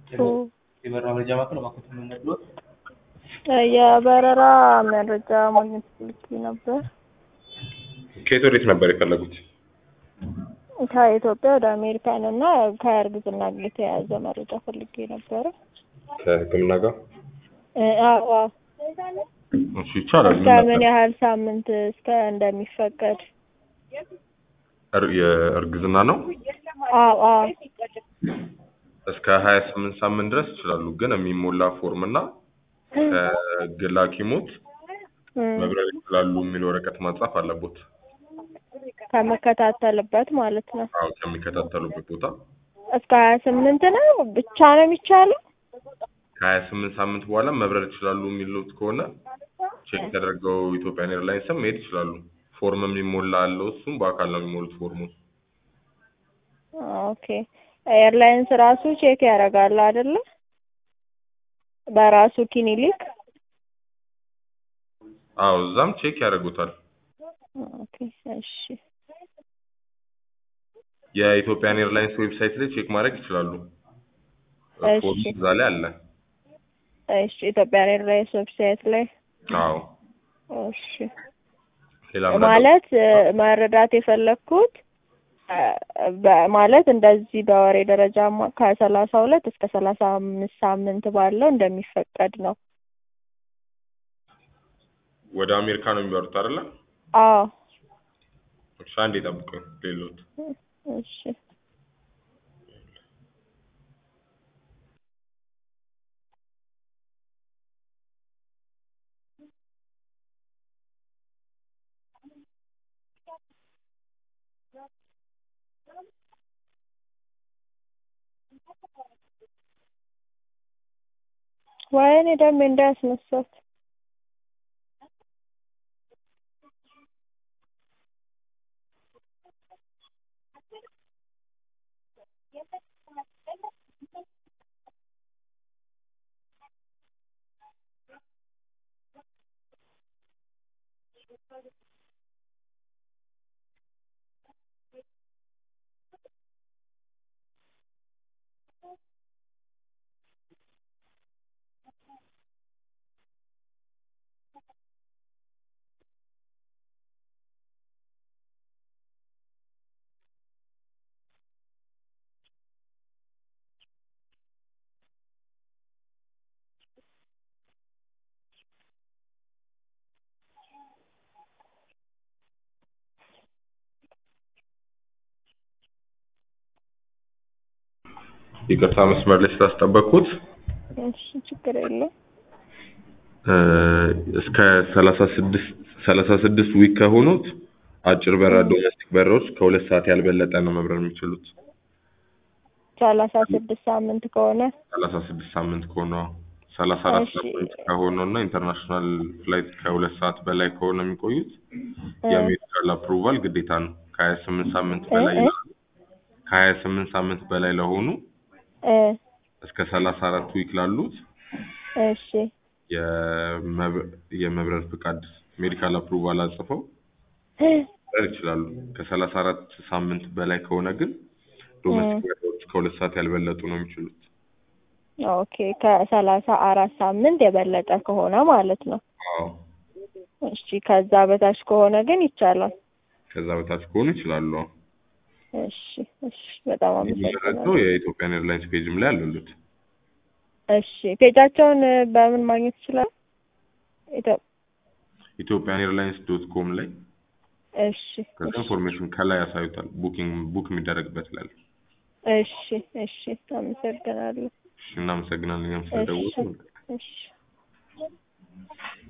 የበረራ መረጃ ማዕከል እባክዎት ምን ነግሮት? የበረራ መረጃ ማግኘት ፈልጌ ነበር። ከየት ወዴት ነበር የፈለጉት? ከኢትዮጵያ ወደ አሜሪካን እና ከእርግዝና ጋር የተያያዘ መረጃ ፈልጌ ነበረ። ከሕክምና ጋር? እ አዎ አዎ። እሺ ይቻላል። እስከ ምን ያህል ሳምንት እስከ እንደሚፈቀድ? እር- የእርግዝና ነው? አዎ አዎ። እስከ ሀያ ስምንት ሳምንት ድረስ ይችላሉ። ግን የሚሞላ ፎርም እና ከግል ሐኪሞት እም፣ መብረር ይችላሉ የሚል ወረቀት ማጻፍ አለቦት። ከምከታተልበት ማለት ነው። አዎ ከሚከታተሉበት ቦታ እስከ ሀያ ስምንት ነው ብቻ ነው የሚቻለው? ከሀያ ስምንት ሳምንት በኋላ መብረር ይችላሉ የሚሉት ከሆነ ቼክ ተደርገው ኢትዮጵያን ኤርላይንስም መሄድ ይችላሉ። ፎርም የሚሞላ አለው። እሱም በአካል ነው የሚሞሉት ፎርሙን። ኦኬ ኤርላይንስ ራሱ ቼክ ያደርጋል አይደለ? በራሱ ክሊኒክ አዎ እዛም ቼክ ያደርጉታል። ኦኬ እሺ የኢትዮጵያን ኤርላይንስ ዌብሳይት ላይ ቼክ ማድረግ ይችላሉ። እሺ። ፎርም እዛ ላይ አለ። እሺ ኢትዮጵያ ኤርላይንስ ዌብሳይት ላይ አዎ እሺ ሌላ ምን አለ? ማለት እ፣ መረዳት የፈለግኩት እ፣ በ- ማለት እንደዚህ በወሬ ደረጃ ማ- ከሰላሳ ሁለት እስከ ሰላሳ አምስት ሳምንት ባለው እንደሚፈቀድ ነው። ወደ አሜሪካ ነው የሚበሩት አይደለ? አዎ እሺ አንዴ ጠብቁኝ። ሌሎት እሺ ወይኔ ደሜ እንዳያስነሳት ይቅርታ መስመር ላይ ስላስጠበቅኩት እሺ ችግር የለም እ፣ እስከ ሰላሳ ስድስት ሰላሳ ስድስት ዊክ ከሆኑት አጭር በረራ ዶሜስቲክ በረራዎች ከሁለት ሰዓት ያልበለጠ ነው መብረር የሚችሉት። ሰላሳ ስድስት ሳምንት ከሆነ ሰላሳ ስድስት ሳምንት ከሆነ ሰላሳ አራት እሺ። ሳምንት ከሆነው እና ኢንተርናሽናል ፍላይት ከሁለት ሰዓት በላይ ከሆነ የሚቆዩት የሜዲካል አፕሩቫል ግዴታ ነው። ከሀያ ስምንት ሳምንት በላይ እ? ከሀያ ስምንት ሳምንት በላይ ለሆኑ እ፣ እስከ ሰላሳ አራት ዊክ ላሉት እሺ የመብ- የመብረር ፍቃድ ሜዲካል አፕሩቫል አጽፈው መብረር ይችላሉ። ከሰላሳ አራት ሳምንት በላይ ከሆነ ግን ዶሜስቲክ በረራዎች ከሁለት ሰዓት ያልበለጡ ነው የሚችሉት። ኦኬ ከሰላሳ አራት ሳምንት የበለጠ ከሆነ ማለት ነው። አዎ እሺ ከዛ በታች ከሆነ ግን ይቻላል። ከዛ በታች ከሆኑ ይችላሉ። አዎ። እሺ እሺ በጣም የሚመረጠው አመሰግናለሁ። የኢትዮጵያን ኤርላይንስ ፔጅም ላይ አሉት። እሺ ፔጃቸውን እ፣ በምን ማግኘት ይችላል? ኢትዮ- ኢትዮጵያን ኤርላይንስ ዶት ኮም ላይ እሺ ከዛ እሺ ኢንፎርሜሽን ከላይ ያሳዩታል። ቡኪንግ ቡክ የሚደረግበት ላይ አለ። እሺ እሺ አመሰግናለሁ። እሺ እናመሰግናለን። እኛም እሺ ስለደወሉ እሺ